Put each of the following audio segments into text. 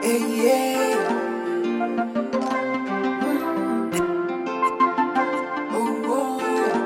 Hey, yeah. Oh, oh.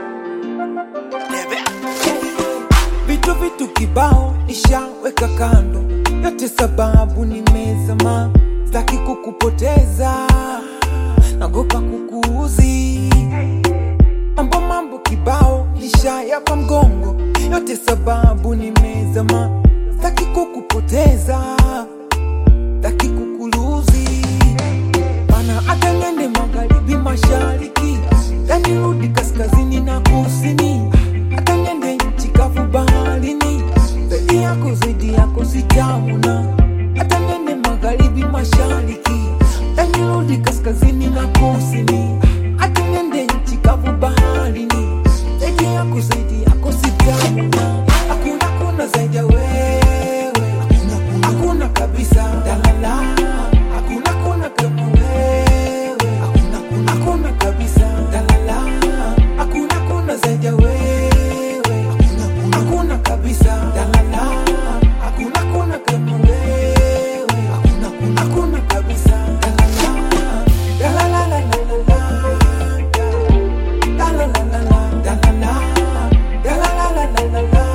Vitu vitu kibao nishaweka kando, yote sababu nimezama, sitaki kukupoteza, nagopa kukuuzi. Mambo mambo kibao nishayapa mgongo, yote sababu nimezama, sitaki kukupoteza, sitaki kukuluzi. Mana hata niende magharibi, mashariki, yanirudi kaskazini na kusini, hata niende nchi kavu baharini, zaidi yako zaidi yako sitamuna. Hata niende magharibi, mashariki, yanirudi kaskazini na kusini, hata niende nchi kavu baharini, zaidi yako zaidi yako sitamuna. Hakuna kuna zaidi ya wewe, hakuna hakuna kabisa, dalala, hakuna kuna kama wewe, hakuna kuna hakuna kabisa, dalala, hakuna kuna zaidi ya wewe, hakuna kuna hakuna kabisa, dalala, hakuna kuna kama wewe, hakuna kuna hakuna kabisa, dalala, dalala la la la la. La la la la la, la la la. La la la la la la la.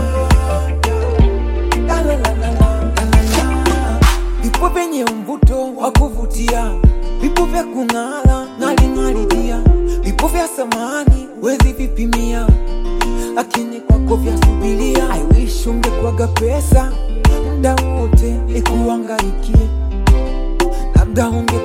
La la la la la, la la la. Vipo vyenye mvuto wa kuvutia, vipo vya kung'ala ng'aling'alidia, vipo vya samani wezi vipimia, lakini kwako vya subiria. I wish ungekwaga pesa muda wote ikuangaikie, labda unge